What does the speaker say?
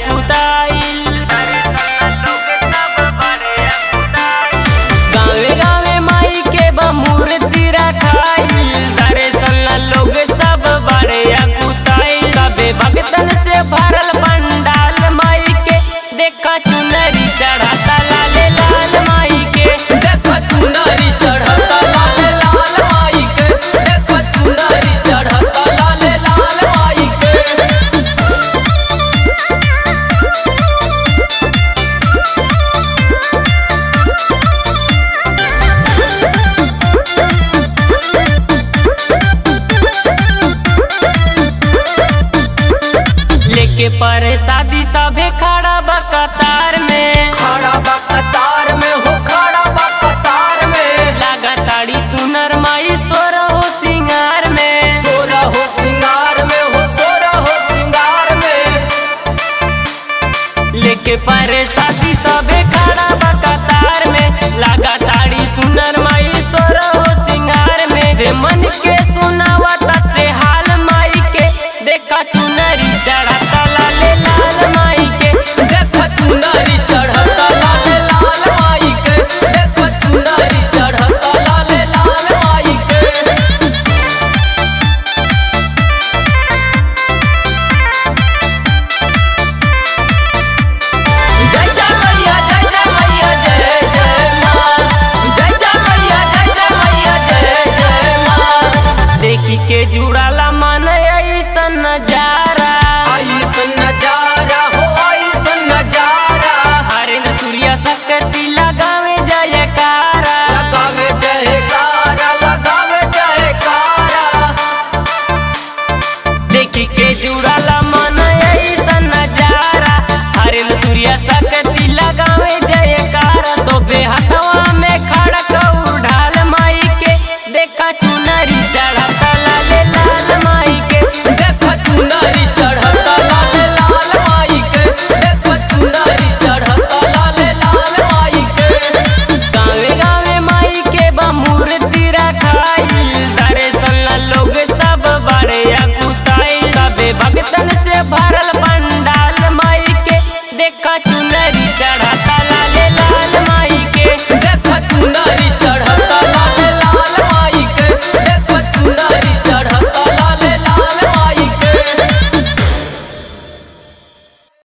अकुताइल गावे गावे माई के बमूर्ति रखाइल दर्शन लोग सब बड़े अकुताइल सबे भक्तन से भरल पंडाल माई के देखा चुनरी चढ़ाता लाले लाल माई के देखो चुनरी चढ़ता लाल लाल माई के देखो चुनरी चढ़ता लाल लाल माई के लेके पर शादी सभे खड़ा बा कतार में खड़ा बा कतार में हो खड़ा बा कतार में लागा ताड़ी सुनर माई सोर हो सिंगार में सोरा हो सिंगार में हो सोरा हो सिंगार में लेके पर शादी सभे खड़ा बा कतार में लागा ताड़ी सुनर